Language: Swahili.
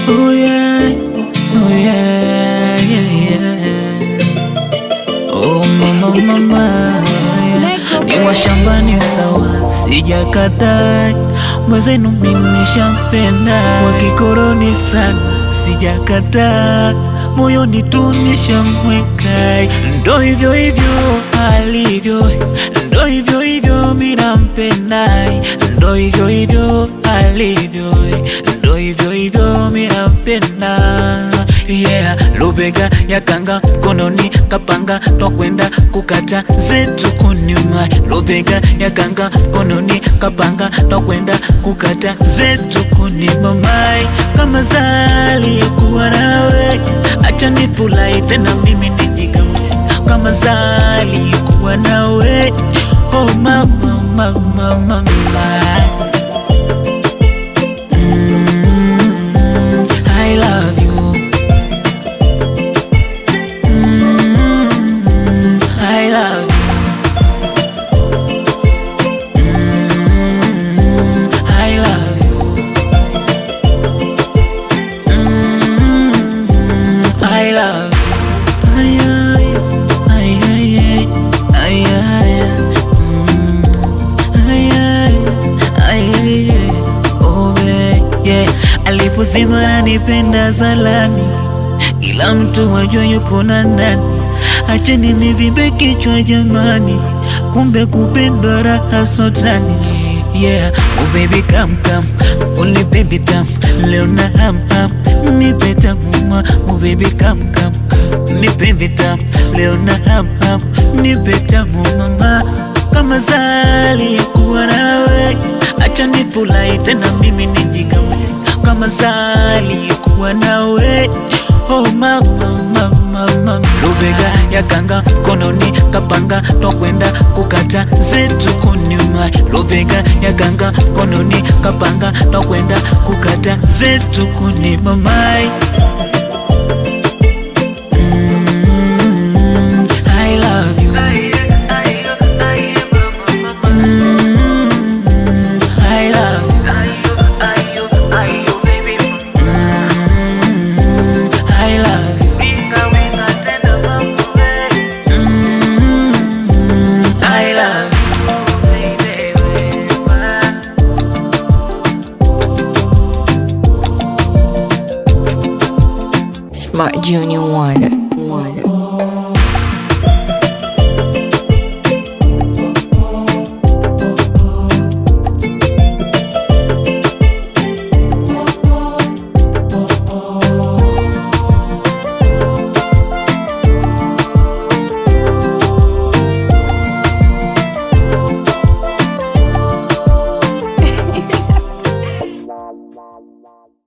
Oh yeah, oh yeah, yeah, yeah. Oh mama, mama, yeah. Ni wa shambani sawa, sijakataa mwezenu, mimi nishampenda wa kikoroni sana, sijakataa moyoni tu nishamweka, ndo hivyo hivyo alivyo, ndo hivyo hivyo mimi nampenda, ndo hivyo hivyo alivyo, ndo hivyo hivyo mimi nampenda. Yeah, lubega ya kanga mkononi kapanga twakwenda kukata zetu kunyuma, lubega ya kanga mkononi kapanga twakwenda kukata zetu kunyuma, mai kama zali kuwa nawe, acha nifurahi tena mimi nijigawe kama zali kuwa nawe, oh mama, mama, mama. Mm, I love you. Mm, I love you. Mm, I love you. Mm, I love you. Ay, ay, ay, ay, ay, ay, ay. Mm, ay, ay, ay, ay, ay. Oh, yeah, yeah. Alipozima nanipenda zalani, ila mtu wajua yupo na ndani. Acheni nivimbe kichwa jamani, kumbe kupendwa raha sotani. Yeah, oh baby come come, only baby tam, leo na ham ham, nipe tamuma. Oh baby come come, nipe vitam, leo na ham ham, nipe tamu mama. Kama zali kuwa nawe, acha nifurahi tena mimi nijigawe. Kama zali kuwa nawe, oh mama mama mama. Lubega ya kanga mkononi kapanga twakwenda kukata zetu kunyuma. Lubega ya kanga mkononi kapanga twakwenda kukata zetu kunyuma mai. Mm, I love you. Mm, I love you. Mm, I love you. Mm, I love you. Smart Junior Wonder. Wonder.